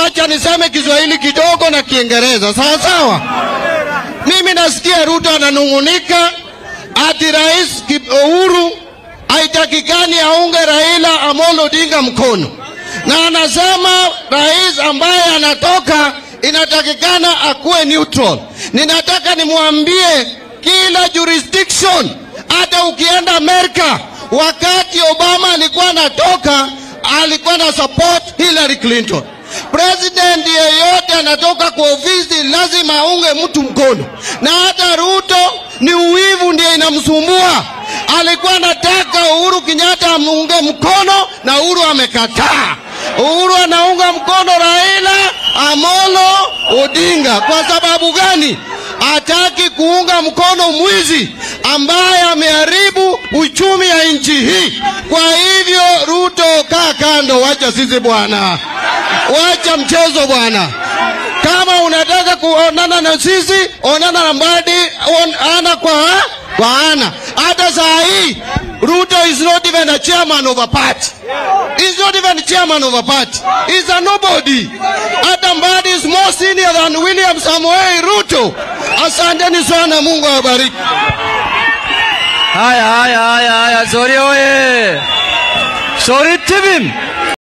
wacha niseme Kiswahili kidogo na Kiingereza, sawa sawa. Mimi nasikia Ruto ananung'unika ati Rais Uhuru haitakikani aunge Raila Amolo Odinga mkono, na anasema rais ambaye anatoka inatakikana akuwe neutral. Ninataka nimwambie kila jurisdiction, hata ukienda Amerika, wakati Obama alikuwa anatoka, alikuwa na support Hillary Clinton. President yeyote anatoka kwa ofisi lazima aunge mtu mkono, na hata Ruto ni uwivu ndio inamsumbua. Alikuwa anataka Uhuru Kenyatta amuunge mkono na Uhuru amekataa. Uhuru anaunga mkono Raila Amolo Odinga. Kwa sababu gani? Hataki kuunga mkono mwizi ambaye ameharibu uchumi ya nchi hii. Kwa hivyo, Ruto, kaa kando, wacha sisi bwana, wacha mchezo bwana. Kama unataka kuonana na sisi, onana na Mbadi on, ana kwa kwa ana. Hata saa hii Ruto is not even a chairman of a party. He's not even chairman of a party. He's a nobody. Hata Mbadi is more senior than William Samoei Ruto. Asanteni sana, Mungu awabariki. Haya, haya, haya, haya, Sori oye! Sori tibim!